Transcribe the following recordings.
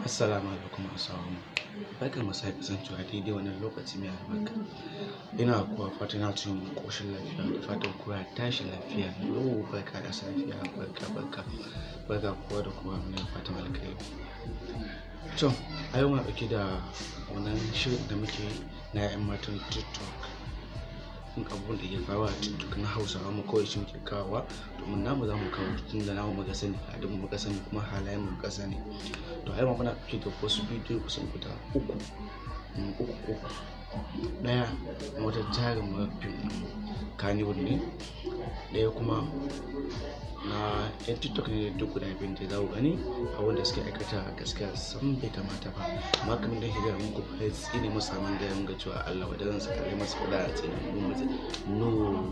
Assalamu alaikum assalamu barkan mu sake kasancewa daidai wannan lokaci mai albarka ina kuwa fatan na cikin koshin lafiya da fatan kowa ya tashi lafiya yau barka da safiya barka barka barka kowa da kowa mai fatan alkhairi to a yau muna ɗauke da wannan shirin da muke na 'yan matan tiktok in abubuwan da ke faruwa a tiktok na hausawa mu kawai shi muke kawowa domin namu za mu kawo tun da namu muka sani al'adun muka sani kuma halayen mu muka sani to ai muna ɗauke da wasu bidiyo kusan guda uku uku uku ɗaya na wata jarin mafin kaniwood ne ɗaya kuma na yan tiktok ne duk guda biyun da za ku gani abin da suke aikata gaskiya san bai kamata ba amma kamar da shiga muku ba ya tsine masa man gaya mun ga cewa Allah wa dan saka kai masa kula a tsine mun mutu no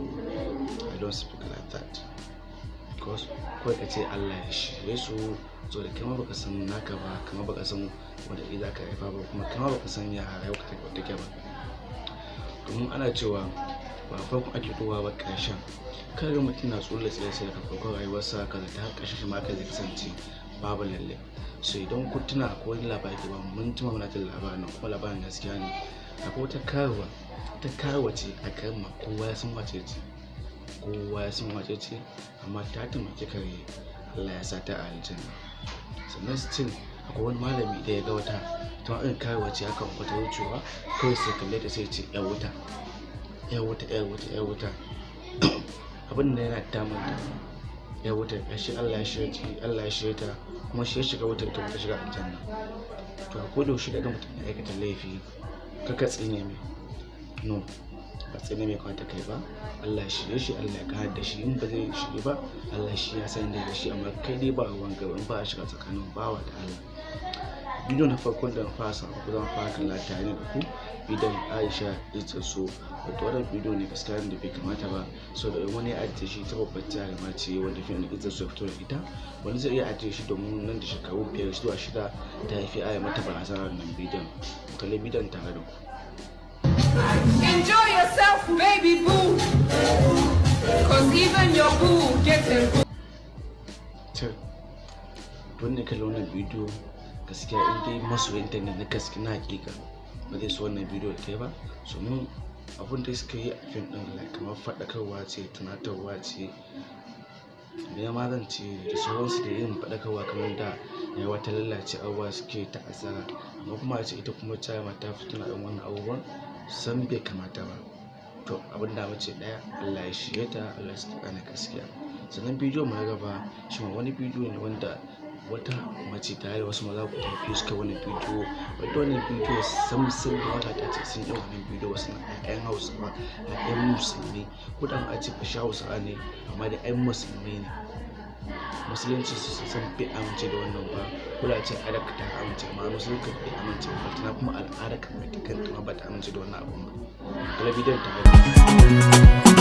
i don't speak like that because kawai ka ce Allah ya shirye su so da kama baka san naka ba kama baka san wanda za ka haifa ba kuma kama baka san ya rayuwa ka take ba domin ana cewa ba farkon ake kowa ba ƙarshen kar ga mutum na tsulla tsaye sai daga farkon rayuwarsa kaza ta har ƙarshen shi ma ka zai kasance babu lalle so idan kun tuna akwai wani labari da ba mun tuma muna jin labarin nan kuma labarin gaskiya ne akwai wata karuwa ta karuwa ce a garin ma kowa ya san wace ce kowa ya san wace ce amma ta taimaki kare Allah ya sa ta a aljanna sannan still akwai wani malami da ya ga wata ta irin karuwa ce aka wata wucewa kawai sai kalle ta sai ce ya wuta ya wuta ya wuta ya wuta abin da yana damun ta ya wuta ya shi Allah ya shirya ta Allah ya shirya ta kuma shi ya shiga wutar ta ta shiga aljanna to a koda yaushe daga mutum ya aikata laifi ka ka tsine mai no ba tsine mai kawai ta kai ba Allah ya shirye shi Allah ya kare da shi in ba zai shirye ba Allah shi ya san da shi amma kai dai ba ruwan gaba in ba a shiga tsakanin bawa da Allah bidiyo na farkon da na fara sa ku zan fara kalla tare da ku bidiyon Aisha ita so wato wannan bidiyo ne gaskiya da bai kamata ba so da wani ya ajiye shi ta babbar jaruma ce wanda fi ita so fito da ita wani zai iya ajiye shi domin nan da shekaru biyar zuwa shida ta haifi aya mata barazana wannan bidiyon kalli bidiyon tare da ku Enjoy yourself, baby boo. Cause even your boo gets a boo. to wanda kalli wannan bidiyo gaskiya in dai masoyinta ne na gaske na hakika ba zai so wannan bidiyo da kai ba so mun abin da suka yi a fim din like kamar faɗakarwa ce tunatarwa ce da ma zan ce da sauransu da yin faɗakarwa kamar da ya wata lalace abubuwa suke ta asara amma kuma a ce ita kuma ta mata fito na ɗan wannan abubuwan san bai kamata ba to abin da mace ɗaya Allah ya shirye ta Allah ya saka na gaskiya sannan bidiyo mu na gaba shi ma wani bidiyo ne wanda wata mace ta yi wasu maza guda biyu suka wani bidiyo wadda wannan bidiyo sam sun da wata ta ce sun yi wannan bidiyo wasu na ƴaƴan hausawa da ƴan musulmi ko da a ce fashi hausawa ne amma da ƴan musulmi ne musulunci su san bai amince da wannan ba ko da ce al'adar ka ta amince amma musulunci bai amince ba tana kuma al'adar ka mai ta kanta ma ba ta amince da wannan abun ba kala bidiyon ta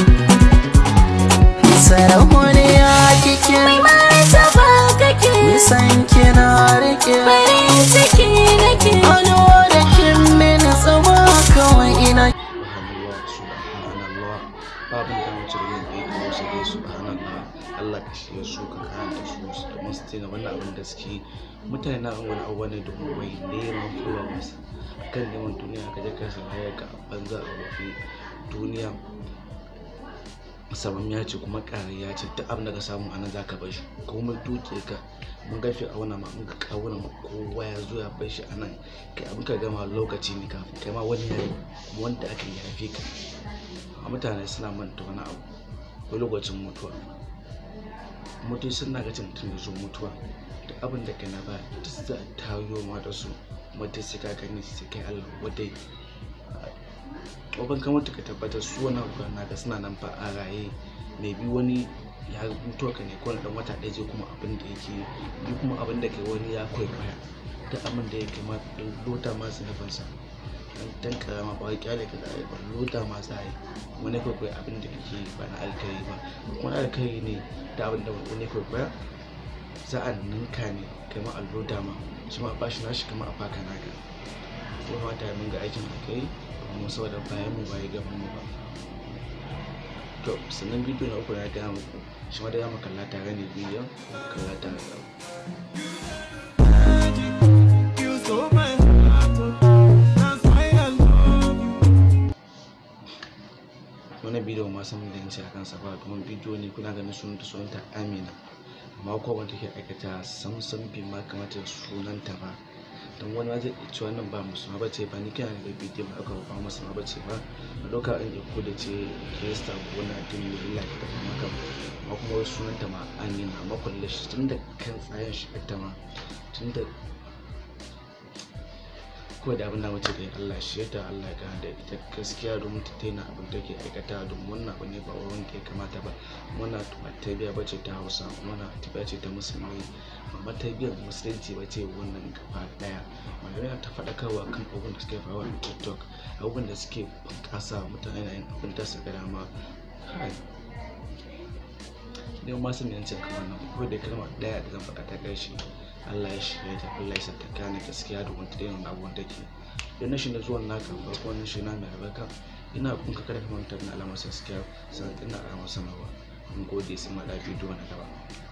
sarauniya kike Mai martaba kake nisan kina rike farin ciki nake Ado da kin mini tsama kawai ina subhanallah subhanallah babu da mace da yin aiki wasu dai subhanallah Allah ka shirya su ka karanta su su domin su tuna wannan abin da suke yi. mutane na yin wani abu ne domin wai neman followers kan neman duniya ka je ka sa ka banza a wafi duniya saman ya ce kuma ƙariya ce duk abin da ka samu a nan za ka bar shi komai duke ka mun gafi a wannan ma mun ga kawuna ma kowa ya zo ya bar shi a nan kai abin ka gama lokaci ne kafin kai ma wani yayi kuma wanda aka yi haife ka a mutane suna manta wani abu ko lokacin mutuwa mutu suna ga mutum ya zo mutuwa da abin da kai na ba duk za a tayo ma da su mutu sai ka gani sai kai Allah wadai ban kamar ka tabbatar su wani abu naka suna nan fa a raye mai bi wani ya mutu ka ne ko na dan wata ɗaya je kuma abin da yake bi kuma abin da kai wani ya kwaikwaya da abin da yake ma lota ma su nufinsa dan dan karama ba kyale ka da ba lota ma za yi wani kwaikwaya abin da kake ba na alkhairi ba wani alkhairi ne da abin da wani kwaikwaya za a ninka ne kai ma alloda ma shi ma a bashi nashi kama a baka naka kuma mata mun ga aikin alkhairi kuma saboda bayan mu bai gaban mu ba to sannan bidiyo na uku na gaya muku shi ma da ya makalla tare ne bidiyon kalla tare da stole my heart. oh. That's why I love you. wani bidiyo ma san da yanci a kansa ba domin bidiyo ne kuna ganin sunanta sunanta amina amma ko wanda take aikata samsam bai ma kamata sunanta ba don wani ma zai iya cewa nan ba musulma ba ce ba ni kana da bidiyo ba aka ba musulma ba ce ba a ɗauka an yi ko da ce kirista ko wani addini da illa ta tafi maka amma kuma wai sunanta ma amina amma kulle shi tun da kan tsayin shi ta ma tun da ko da abin da mace da Allah shi yadda Allah ga da ita gaskiya domin ta taina abin da ke aikata domin wannan abu ne ba wurin da ya kamata ba wannan ba tarbiyya ba ce ta hausa wannan tarbiyya ce ta musulmi ba tarbiyyar musulunci ba ce wannan gaba daya malamai ta faɗakarwa kan abubuwan da suke faruwa a tiktok abubuwan da suke bunƙasa mutane na yin abin da suka dama kai idan ma sun yancin kamar nan ko da kalma daya da zan faɗa ta ƙarshe Allah ya shirya ta Allah ya sa ta gane gaskiya da wanta daina abubuwan take idan na shi na zuwan naka farko wannan shi na mai albarka ina kun ka kada ka manta da alamar subscribe sannan ina alamar sanarwa mun gode sai ma da bidiyo na gaba